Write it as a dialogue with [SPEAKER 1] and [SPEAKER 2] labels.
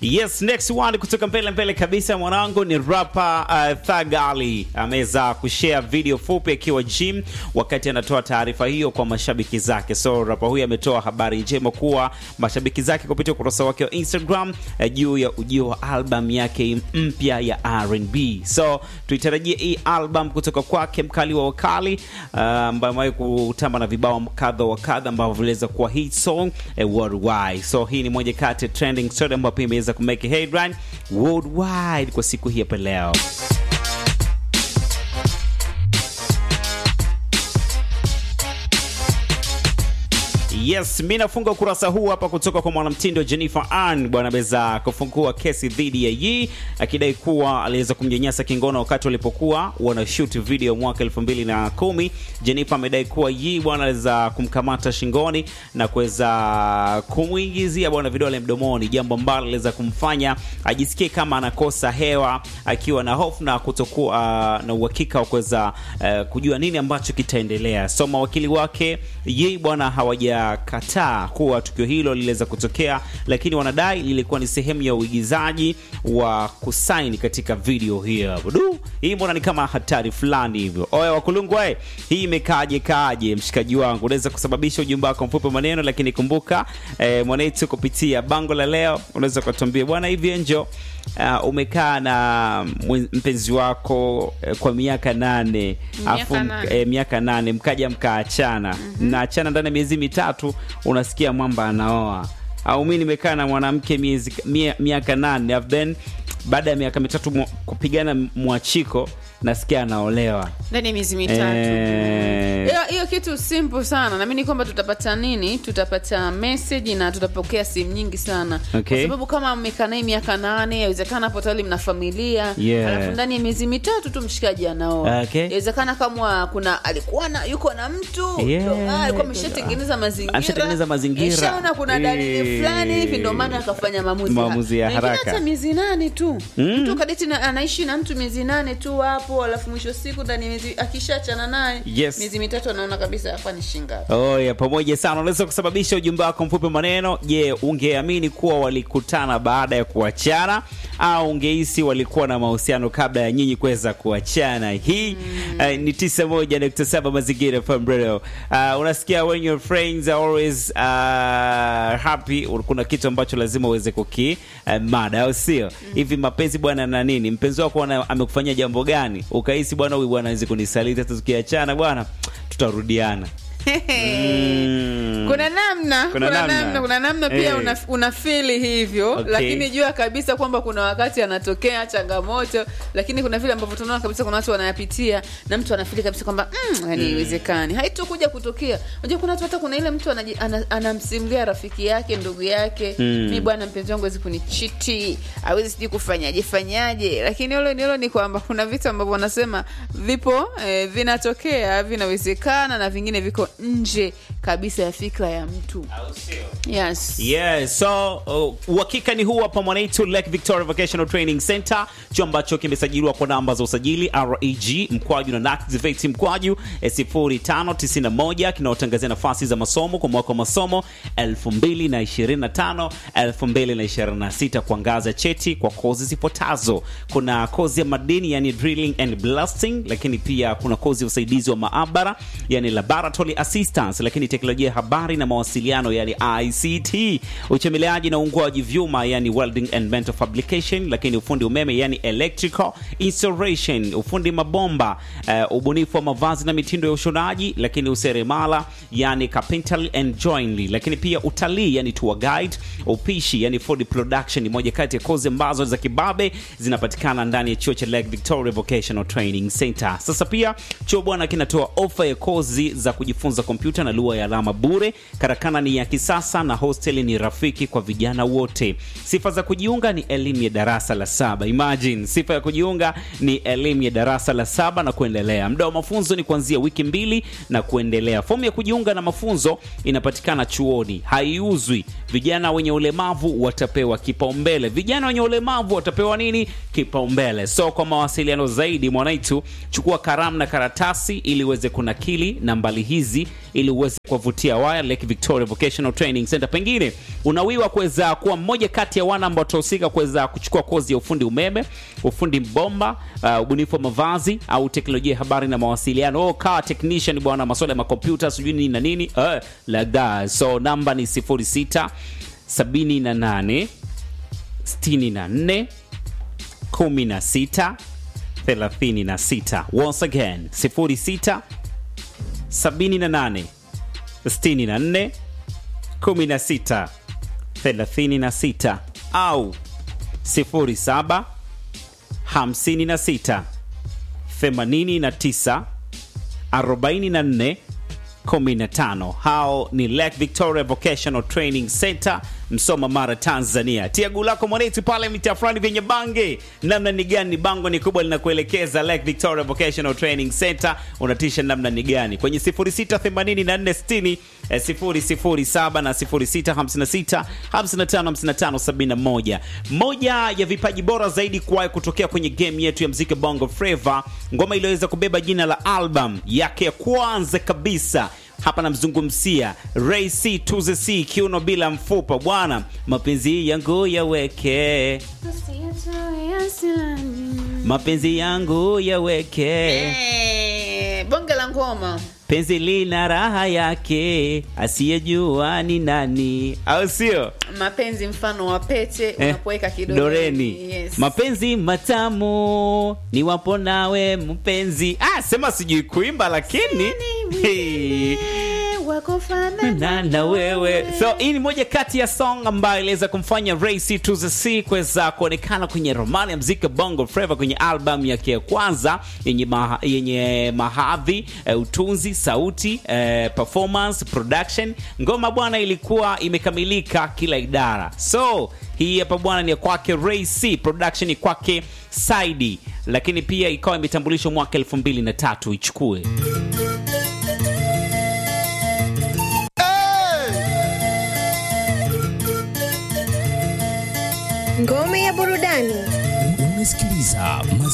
[SPEAKER 1] Yes, next one kutoka mbele mbele kabisa mwanangu ni rapper uh, Thug Ali ameweza kushare video fupi akiwa gym wakati anatoa taarifa hiyo kwa mashabiki zake. So rapper huyu ametoa habari njema kuwa mashabiki zake kupitia ukurasa wake wa Instagram uh, juu ya ujio wa album yake mpya ya R&B. So tuitarajie hii album kutoka kwake mkali wa wakali uh, ambaye amewahi kutamba na vibao kadha wa kadha ambavyo viliweza kuwa hit song uh, worldwide. So hii ni moja kati ya trending story ambayo pia imeweza kumake headline worldwide kwa siku hii hapa leo. Yes, mi nafunga ukurasa huu hapa kutoka kwa mwanamtindo Jennifer Ann bwana ameweza kufungua kesi dhidi ya Yi akidai kuwa aliweza kumnyanyasa kingono wakati walipokuwa wana shoot video mwaka 2010. Jennifer amedai kuwa Yi bwana aliweza kumkamata shingoni na kuweza kumwingizia bwana vidole mdomoni, jambo ambalo aliweza kumfanya ajisikie kama anakosa hewa akiwa na hofu na kutokuwa uh, na uhakika wa kuweza uh, kujua nini ambacho kitaendelea. So mawakili wake Yi bwana hawaja kataa kuwa tukio hilo liliweza kutokea, lakini wanadai lilikuwa ni sehemu ya uigizaji wa kusaini katika video hiyo. Du, hii mbona ni kama hatari fulani hivyo. Oya wakulungu, we, hii imekaaje kaje? Mshikaji wangu, unaweza kusababisha ujumbe wako mfupi maneno, lakini kumbuka eh, mwanetu kupitia bango la leo unaweza ukatuambia bwana, hivi Enjo, uh, umekaa na mpenzi wako eh, kwa miaka nane
[SPEAKER 2] Miaka
[SPEAKER 1] afu
[SPEAKER 2] nane.
[SPEAKER 1] eh, miaka nane mkaja mkaachana mnaachana ndani ya miezi mitatu unasikia mwamba anaoa au mi nimekaa na mwanamke miezi mia- miaka nane and then baada ya miaka mitatu mwa- kupigana mwachiko nasikia anaolewa
[SPEAKER 2] ndani ya miezi mitatu
[SPEAKER 1] Eh.
[SPEAKER 2] hiyo hiyo kitu simple sana naamini kwamba tutapata nini tutapata message na tutapokea simu nyingi sana
[SPEAKER 1] Okay.
[SPEAKER 2] kwa sababu kama mmekaa naye miaka nane yawezekana hapo tayari mna familia
[SPEAKER 1] Yeah.
[SPEAKER 2] alafu ndani ya miezi mitatu tu mshikaji anaoa
[SPEAKER 1] Okay.
[SPEAKER 2] yawezekana kama kuna alikuwa na yuko na mtu
[SPEAKER 1] Yeah.
[SPEAKER 2] ndo- ah, alikuwa ameshatengeneza mazingira
[SPEAKER 1] Ameshatengeneza mazingira.
[SPEAKER 2] Ishaona kuna dalili
[SPEAKER 1] Eh.
[SPEAKER 2] fulani hivi ndo maana akafanya maamuzi
[SPEAKER 1] Maamuzi ya
[SPEAKER 2] Na ingine
[SPEAKER 1] haraka.
[SPEAKER 2] hata miezi nane tu
[SPEAKER 1] Mm.
[SPEAKER 2] mtu kadeti na, anaishi na mtu miezi nane tu hapo alafu mwisho wa siku ndani ya miezi akishachana naye
[SPEAKER 1] Yes.
[SPEAKER 2] miezi mitatu anaona kabisa hapa ni shingapi
[SPEAKER 1] Oya, pamoja sana. Unaweza kusababisha ujumbe wako mfupi maneno. Je, ungeamini kuwa walikutana baada ya kuachana au ungehisi walikuwa na mahusiano kabla ya nyinyi kuweza kuachana? Hii eh, ni 91.7 Mazingira FM Radio. Uh, unasikia when your friends are always uh, happy, kuna kitu ambacho lazima uweze kuki uh, mada, au sio? Hivi mapenzi bwana na nini? Mpenzi wako ana- amekufanyia jambo gani? Ukahisi bwana, huyu bwana hawezi kunisaliti, hata tukiachana bwana tutarudiana. Mm.
[SPEAKER 2] kuna namna
[SPEAKER 1] Kuna
[SPEAKER 2] kuna,
[SPEAKER 1] namna.
[SPEAKER 2] namna. kuna namna pia
[SPEAKER 1] Eh.
[SPEAKER 2] una, unafili hivyo
[SPEAKER 1] Okay.
[SPEAKER 2] lakini jua kabisa kwamba kuna wakati anatokea changamoto lakini kuna vile ambavyo tunaona kabisa kuna watu wanayapitia na mtu anafili kabisa kwamba mm, yani haiwezekani haitokuja kutokea unajua kuna watu hata kuna ile mtu anaji- ana- anamsimulia rafiki yake ndugu yake
[SPEAKER 1] Mm.
[SPEAKER 2] mi bwana mpenzi wangu awezi kunichiti awezi sijui kufanyaje fanyaje lakini hilo hilo ni kwamba kuna vitu ambavyo wanasema vipo eh, vinatokea vinawezekana na vingine viko nje kabisa ya fikra ya mtu yes
[SPEAKER 1] Yeah, so uh, uhakika ni huu hapa mwanaitu Lake Victoria Vocational Training Center, chuo ambacho kimesajiliwa kwa namba za usajili REG mkwaju na NACTVET mkwaju eh, 0591 kinaotangazia nafasi za masomo kwa mwaka wa masomo 2025 2026 kwa ngazi ya cheti kwa kozi zifuatazo. Kuna kozi ya madini yani drilling and blasting, lakini pia kuna kozi ya usaidizi wa maabara yani laboratory assistance, lakini teknolojia ya habari na mawasiliano yani ICT, uchomeleaji na uungwaji vyuma yani welding and metal fabrication, lakini ufundi umeme yani electrical installation, ufundi mabomba, uh, ubunifu wa mavazi na mitindo ya ushonaji, lakini useremala yani carpentry and joinery, lakini pia utalii yani tour guide, upishi yani food production, ni moja kati ya kozi ambazo za kibabe zinapatikana ndani ya chuo cha Lake Victoria Vocational Training Center. Sasa pia chuo bwana kinatoa ofa ya kozi za kujifunza kompyuta na lugha ya alama bure. Karakana ni ya kisasa na hosteli ni rafiki kwa vijana wote. Sifa za kujiunga ni elimu ya darasa la saba. Imagine, sifa ya kujiunga ni elimu ya darasa la saba na kuendelea. Muda wa mafunzo ni kuanzia wiki mbili na kuendelea. Fomu ya kujiunga na mafunzo inapatikana chuoni, haiuzwi. Vijana wenye ulemavu watapewa kipaumbele. Vijana wenye ulemavu watapewa nini? Kipaumbele. So kwa mawasiliano zaidi, mwanaitu, chukua karamu na karatasi ili uweze kunakili nambari hizi ili uweze kuwavutia waya Lake Victoria Vocational Training Center. Pengine unawiwa kuweza kuwa mmoja kati ya wana ambao watahusika kuweza kuchukua kozi ya ufundi umeme, ufundi bomba, uh, ubunifu wa mavazi au teknolojia ya habari na mawasiliano. Oh, car technician bwana, masuala ya makompyuta sijui nini na nini uh, like that. So namba ni 06 78 64 16 36. Once again 06 78 64 16 36 au 07 56 89 44 15. Hao ni Lake Victoria Vocational Training Center, Msoma, Mara, Tanzania. Tia guu lako mwanetu pale mitaa fulani vyenye bange, namna ni gani bango ni kubwa linakuelekeza Lake Victoria Vocational Training Center, unatisha namna ni gani kwenye 068460 eh, 007 na 0656 555571. Moja ya vipaji bora zaidi kuwahi kutokea kwenye game yetu ya mziki Bongo Flava, ngoma iliyoweza kubeba jina la album yake ya kwanza kabisa hapa namzungumzia Ray C to the C, kiuno bila mfupa bwana, mapenzi yangu yaweke, mapenzi yangu yaweke,
[SPEAKER 2] Eh, bonge la ngoma
[SPEAKER 1] penzi lina raha yake, asiyejua ni nani, au sio?
[SPEAKER 2] mapenzi mfano wa pete
[SPEAKER 1] Eh,
[SPEAKER 2] unapoweka kidoleni
[SPEAKER 1] doreni
[SPEAKER 2] yes.
[SPEAKER 1] mapenzi matamu ni wapo nawe mpenzi ah, sema sijui kuimba lakini Hey. na na wewe so hii ni moja kati ya song ambayo iliweza kumfanya Ray C to the C kuweza kuonekana kwenye romani ya mziki Bongo Flava kwenye album yake ya kwanza yenye, maha, yenye mahadhi eh, utunzi sauti eh, performance production ngoma bwana ilikuwa imekamilika kila idara so hii hapa bwana ni ya kwake Ray C production ni kwake Saidi lakini pia ikawa imetambulishwa mwaka elfu mbili na tatu ichukue
[SPEAKER 3] Ngome ya burudani.
[SPEAKER 4] Unasikiliza